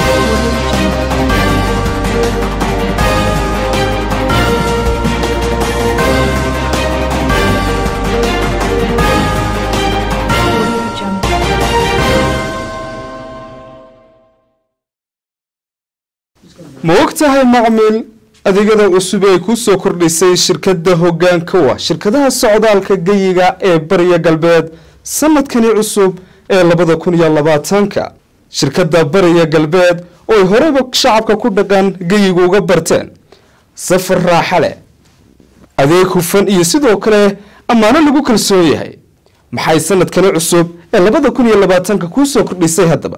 ma og tahay macmil adeegyada cusub ay ku soo kordhisay shirkadda hoggaankowa shirkadaha socdaalka geyiga ee bariya galbeed sanadkani cusub ee labada kun iyo labaatanka shirkadda bariya galbeed oo ay horeyba shacabka ku dhaqan geyiga uga barteen safar raaxa leh adeeg hufan iyo sidoo kale ammaano lagu kalsoon yahay maxay sanadkani cusub ee labada kun iyo labaatanka kuu soo kordhisay haddaba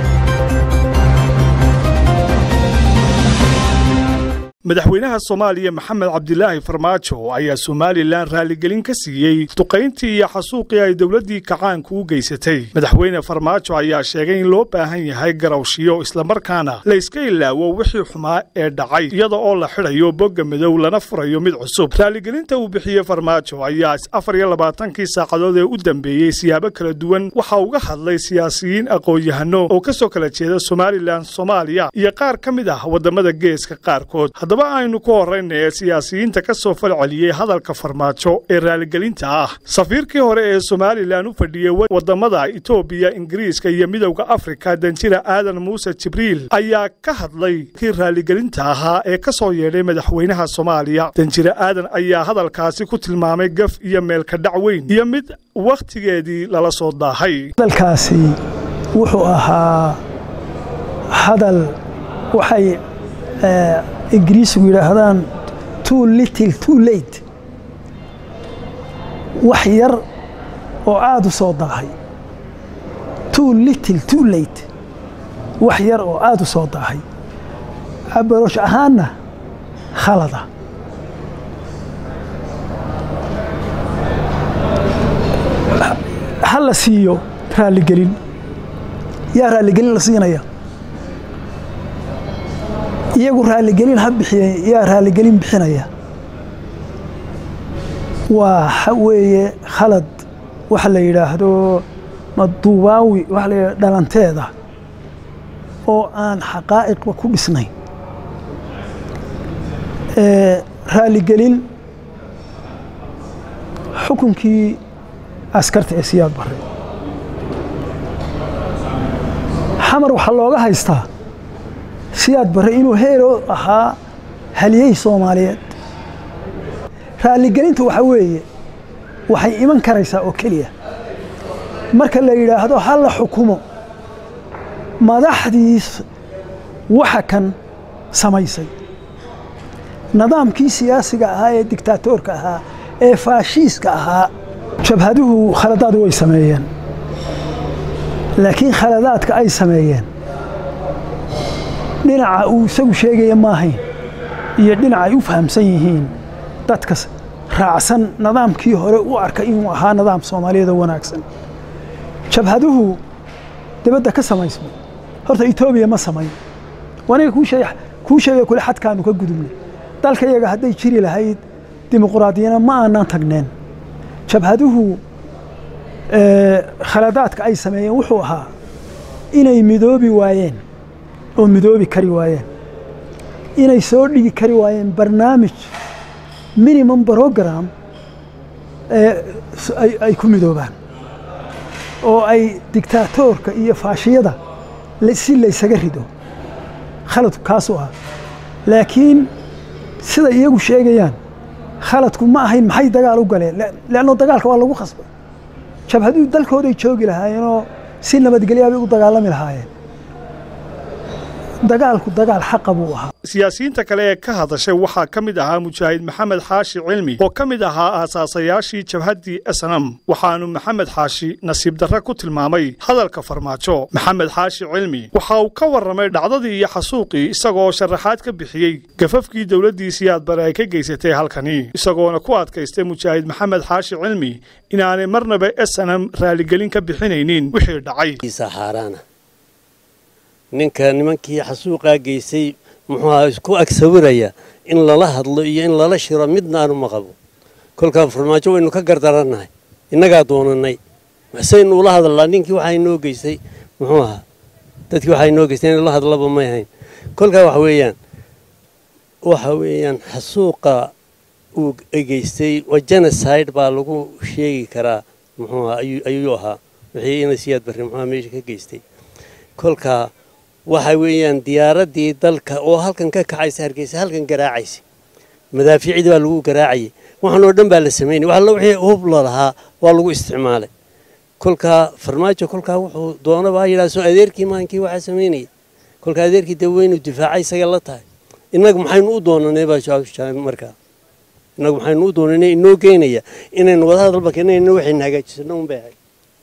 madaxweynaha soomaaliya maxamed cabdilaahi farmaajo ayaa somalilan raaligelin ka siiyey duqayntii iyo xasuuqii ay dowladdii kacaanku u geysatay madaxweyne farmaajo ayaa sheegay in loo baahan yahay garawshiyo islamarkaana la iska ilaawo wixii xumaa ee dhacay iyada oo la xidhayo bogga madow lana furayo mid cusub raaligelinta uu bixiyey farmaajo ayaa afar iyo labaatankii saacadood ee u dambeeyey siyaabo kala duwan waxaa uga hadlay siyaasiyiin aqoon-yahano oo ka soo kala jeeda somalilan soomaaliya iyo qaar ka mid ah waddamada geeska qaarkood haddaba aynu ku horrayna ee siyaasiyiinta ka soo falceliyey hadalka farmaajo ee raaligelinta ah safiirkii hore ee somalilan u fadhiyey waddamada itoobiya ingiriiska iyo midowda afrika danjira aadan muuse jibriil ayaa ka hadlay kii raaligelinta ahaa ee ka soo yeedhay madaxweynaha soomaaliya danjire aadan ayaa hadalkaasi ku tilmaamay gaf iyo meelka dhac weyn iyo mid wakhtigeedii lala soo daahay hadalkaasi wuxuu ahaa hadal waxay ingiriisigu yidhaahdaan too little too late wax yar oo aada u soo daahay too little too late wax yar oo aada u soo daahay abaroosh ahaanna khalada ha la siiyo raaligelin yaa raaligelin la siinaya iyagu raaligelin ha bixiye yaa raaligelin bixinaya waa weeye khalad waxa la yidhaahdo maduubaawi waxa la yidhahdo dhalanteeda oo aan xaqaa'iqba ku dhisnayn raaligelin xukunkii askarta ee siyaad barre xamar waxaa looga haystaa siyaad barre inuu heero ahaa haliyey soomaaliyeed raaligelintu waxa weeye waxay iman karaysaa oo keliya marka la yidhaahdo ha la xukumo madaxdii waxa kan samaysay nidaamkii siyaasiga ahaa ee digtaatoorka ahaa ee faashiiska ahaa jabhaduhu khaladaad way sameeyeen laakiin khaladaadka ay sameeyeen dhinaca uu isagu sheegaya maahayn iyo dhinaca ay u fahamsan yihiin dadka raacsan nidaamkii hore u arka inuu ahaa nidaam soomaaliyeedoo wanaagsan jabhaduhu dibadda ka samaysmay horta etoobiya ma samayn waniga kuu sheegay kule xadkaanu ka gudubnay dalka iyaga hadday jiri lahayd dimuquraadiyana ma aanan tagneen jabhaduhu khaladaadka ay sameeyeen wuxuu ahaa inay midoobi waayeen oo midoobi kari waayeen inay soo dhigi kari waayeen barnaamij minimum brogram ay ku midoobaan oo ay digtaatoorka iyo faashiyada si laysaga rido khaladku kaasuu ah laakiin siday iyagu sheegayaan khaladku ma ahayn maxay dagaal u galeen leanno dagaalka waa lagu khasbay jabhaduhu dalkooday joogi lahaayeenoo si nabadgelyaabay u dagaalami lahaayeen dagaalku dagaal xaqa buu ahaa siyaasiyiinta kale ee ka hadashay waxaa ka mid ahaa mujaahid maxamed xaashi cilmi oo ka mid ahaa aasaasayaashii jabhaddii snam waxaanu maxamed xaashi nasiib darre ku tilmaamay hadalka farmaajo maxamed xaashi cilmi waxa uu ka warramay dhacdadii iyo xasuuqii isagoo sharaxaad ka bixiyey gafafkii dowladdii siyaad bare ay ka geysatay halkani isagoona ku adkaystay mujaahid maxamed xaashi cilmi inaanay marnaba snam raaligelin ka bixinaynin wixii dhacay ninka nimankii xasuuqaa geysay muxuu ahaa isku ag sawiraya in lala hadlo iyo in lala shiro midna aanu ma qabo kolkaa farmaajo waynu ka gardarannahay innagaa doonannay maxsaynu ula hadallaa ninkii waxaa inoo geystay muxuu ahaa dadkii waxay noo geysteen in la hadlaba may ahayn kolkaa waxa weeyaan waxa weeyaan xasuuqa uu geystay waa genocide baa lagu sheegi karaa muxuu ahaa ayuu ahaa wixii ina siyaad barre muxuuha meesha ka geystay kolkaa waxa weeyaan diyaaraddii dalka oo halkan ka kacaysa hargeysa halkan garaacaysa madaafiicdii baa lagu garaacayay waxaan oo dhan baa la samaynay wax alla wixii hub la lahaa waa lagu isticmaalay kolkaa farmaajo kolkaa wuxuu doonabaa yidhaha soo adeerkii maankii waxaa samaynaya kolkaa adeerkii dee weynu difaaca isaga la tahay innaga maxaynu u doonanay baa jawaab markaa innagu maxaynu u doonanay inoo geynaya inaynu wadahadalba keenayna waxaynu hagaajisano un bay ahayd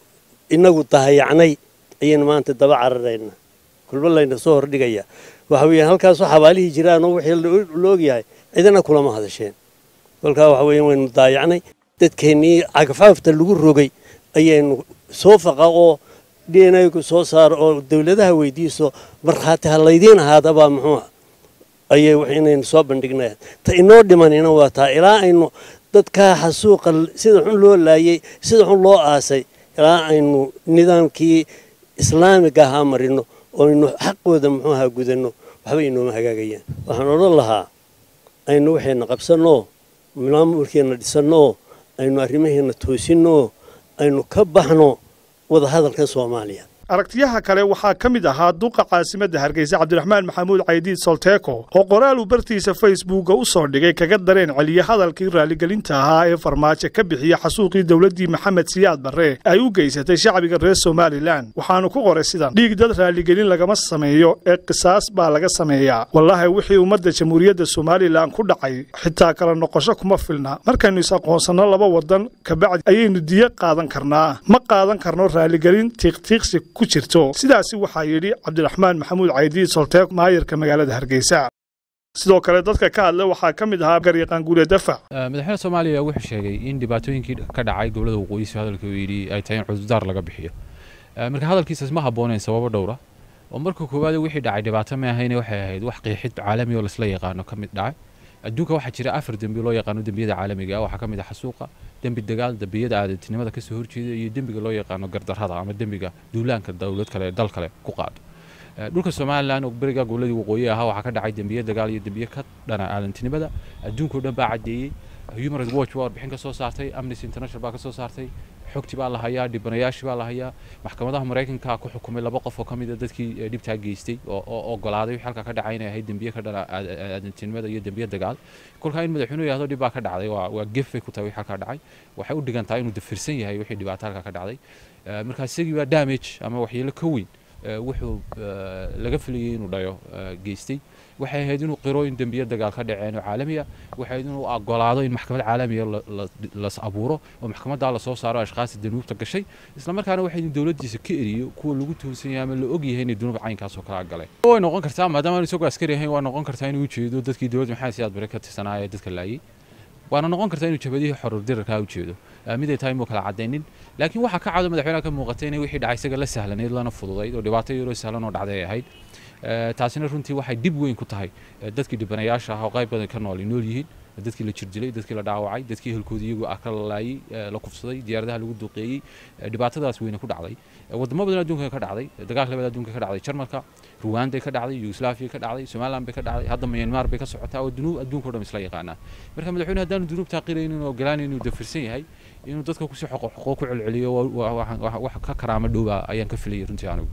innagu dahayacnay ayaynu maanta daba cararayna kulba layna soo hordhigaya waxa weeyaan halkaasoo xabaalihii jiraanoo wixii la ogyahay cidina kulama hadasheen kolkaa waxa weeyaan waynu daayacnay dadkeennii cagafcagafta lagu rogay ayaynu soo faqa oo d n a soo saaro oo dawladaha weydiiso markhaati ha laydiin ahaadabaa muxuu ayay inaynu soo bandhignay ta inoo dhimanina waa taa ilaa aynu dadkaa xasuuqa sida xun loo laayay sida xun loo aasay ilaa aynu nidaamkii islaamiga ahaa marino oo aynu xaqooda muxuu ahaa gudanno waxba inooma hagaagayaan waxaan odhan lahaa aynu waxayna qabsanoo maamulkeenna dhisanoo aynu arrimaheena toosinoo aynu ka baxno wadahadalka soomaaliya aragtiyaha kale waxaa ka mid ahaa duqa caasimadda hargeysa cabdiraxmaan maxamuud caydiid solteeko oo qoraal uu bartiisa facebooka u soo dhigay kaga dareen celiye hadalkii raaligelinta ahaa ee farmaajo ka bixiya xasuuqii dowladdii maxamed siyaad barre ay u geysatay shacbiga reer somalilan waxaanu ku qoray sidan dhiig dad raaligelin lagama sameeyo ee qisaas baa laga sameeyaa wallaahi wixii ummadda jamhuuriyadda somalilan ku dhacay xitaa kala noqosho kuma filna markaynu is-aqoonsanno laba wadan kabacdi ayaynu diyo qaadan karnaa ma qaadan karno raaligelin tiiqtiiqsi jirto sidaasi waxaa yidhi cabdiraxmaan maxamuud caydiid solteek maayarka magaalada hargeysa sidoo kale dadka ka hadla waxaa ka mid ahaa garyaqaan guule dafac madaxweyne soomaaliya wuxuu sheegay in dhibaatooyinkii ka dhacay gobolada waqooyisu hadalka uu yidhi ay tahay in cudurdaar laga bixiyo marka hadalkiisaas ma habbooneyn sababo dhowra oo marka koowaad wixii dhacay dhibaato ma ahayne waxay ahayd wax qiixid caalami oo laisla yaqaano ka mid dhacay adduunka waxaa jira afar dembi loo yaqaano dembiyada caalamiga ah waxaa ka mid ah xasuuqa dembi dagaal dembiyada aadantinimada kasoo horjeeda iyo dembiga loo yaqaano gardarrada ama dembiga duulaanka dowlad kale dal kale ku qaado dhulka somalilan oo beriga goboladii waqooyi ahaa waxaa ka dhacay dembiye dagaal iyo dembiye ka dhana aadantinimada adduunkao dhan baa caddeeyey human rights watch baa warbixin ka soo saartay amnesty international baa ka soo saartay xogti baa la hayaa dhibanayaashii baa la hayaa maxkamadaha maraykanka ku xukumay laba qof oo ka mid a dadkii dhibtaa geystay oo ogolaaday wixii halkaa ka dhacay inay ahayd dembiye ka dhana aadantinimada iyo dembiye dagaal kolkaa in madaxweynuhu yahdo dhib baa ka dhacday waa gef bay ku tahay wixii halkaa dhacay waxay u dhigan tahay inuu dafirsan yahay wixii dhibaato halkaa ka dhacday markaa isagii baa damage ama waxyeelo ka weyn wuxuu laga filayay inuu dhayo geystay waxay ahayd inuu qiro in dembiye dagaal ka dhaceen oo caalami ah waxay ahayd inuu ogolaado in maxkamad caalamiya las abuuro oo maxkamaddaa lasoo saaro ashkaasi danuubta gashay isla markaana waxay in dowladdiisa ka eriyo kuwa lagu tuhunsan yahay ama la og yahay inay dunuub caynkaasoo kala galeen way noqon kartaa maadaama aanu isagoo askari ahayn waa noqon kartaa inuu ujeedo dadkii dowladda maxamed siyaad bare ka tirsanaa ee dadka laayay waana noqon kartaa inuu jabadihii xorur dirarkaa ujeedo mid ay tahay muu kala cadaynin laakiin waxaa ka cado madaxweynaha ka muuqatay inay wixii dhacay isaga la sahlanayd lana fududayd oo dhibaato yaroo sahlan oo dhacday ay ahayd taasina runtii waxay dib weyn ku tahay dadkii dhibanayaasha ah oo qayb badan ka nool ay nool yihiin dadkii la jirdilay dadkii la dhaawacay dadkii helkoodii iyagu ah ka lalaayay la kufsaday diyaaradaha lagu duqeeyey dhibaatadaas weyne ku dhacday wadamo badan adduunka ka dhacday dagaalka labada adduunka ka dhacday jarmalka ruwanday ka dhacday yugoslaafiya ka dhacday somaliland bay ka dhacday hadda myanmar bay ka socotaa oo dunuub adduunka o dhan isla yaqaanaa marka madaxweyne haddaanu dunuubtaa qirayn inuu ogolaan inuu dafirsan yahay inuu dadka kusii xoqo xoqo ku celceliyo wax ka karaamo dhowba ayaan ka filayay runtii anigu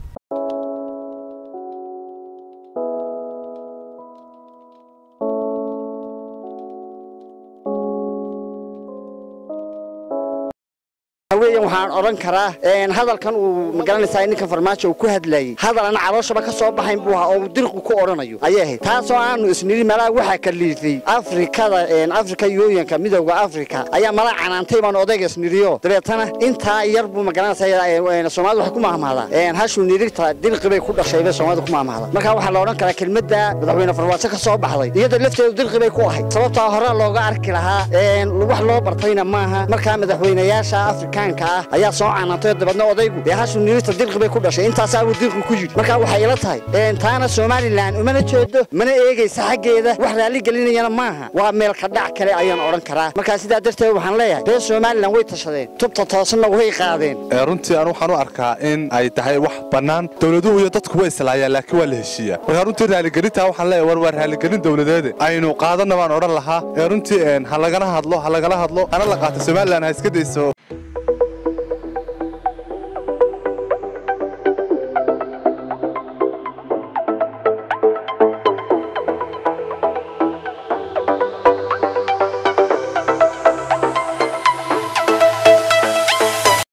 waxaan odhan karaa hadalkan uu magaranaysaa ninka farmaajo uu ku hadlayey hadal aan calooshaba ka soo baxayn buu ahaa oo dirqu ku odhanayo ayay ahayd taasoo aanu isniri malaa waxaa ka liitay afrikada afrika yooyanka midowda afrika ayaa mala canaantay baan odayga isniriyo dabeetana intaa yar buu magaranaysaa soomaalida waxay ku mahmahdaa hashuu nirigta dirqi bay ku dhashay bay soomaalida ku mahmahdaa marka waxaa la odhan karaa kelmadda madaxweyne farmaajo ka soo baxday iyada lafteedu dirqi bay ku ahayd sababtaa hore looga arki lahaa wax loo bartayna maaha markaa madaxweynayaasha afrikaanka ah ayaa soo canantay dabeedna odaygu dee hashu nirista dirqi bay ku dhashay intaasaabuu dirqi ku yidhi marka waxay ila tahay taana somalilan umana jeedo mana eegaysa xaggeeda wax raalli gelinayana maaha waa meel ka dhac kale ayaan odhan karaa markaa sidaa darteed waxaan leeyahay reer somalilan way tashadeen tubta toosanna way qaadeen runtii aan waxaan u arkaa in ay tahay wax bannaan dowladuhu iyo dadku way islaayaan laakiin waa la heshiiyaa markaa runtii raaligelintaa waxaan leeyahay war waa raaligelin dowladeede aynu qaadanna baan odhan lahaa ee runtii ha lagana hadlo ha lagala hadlo hana la qaato somalilan ha iska dayso